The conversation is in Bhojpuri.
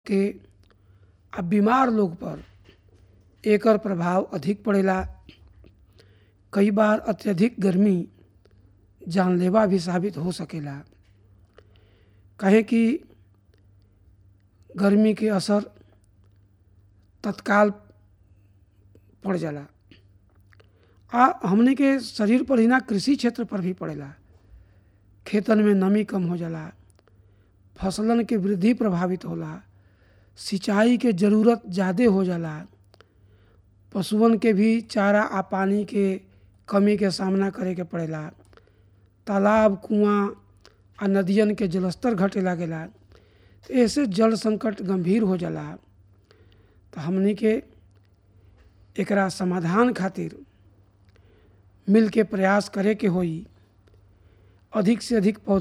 के आ बीमार लोग पर एकर प्रभाव अधिक पड़ेला कई बार अत्यधिक गर्मी जानलेवा भी साबित हो सकेला काहे कि गर्मी के असर तत्काल पड़ जाला आ हमने के शरीर पर ही ना कृषि क्षेत्र पर भी पड़ेला खेतन में नमी कम हो जाला फसलन के वृद्धि प्रभावित होला सिंचाई के जरूरत ज़्यादा हो जाला पशुअन के भी चारा आ पानी के कमी के सामना करे के पड़ेला तालाब कुआं आ नदियन के जलस्तर घटे लागेला तो ऐसे जल संकट गंभीर हो जाला तो हमनी के एकरा समाधान खातिर मिल के प्रयास करे के होई अधिक से अधिक पौधा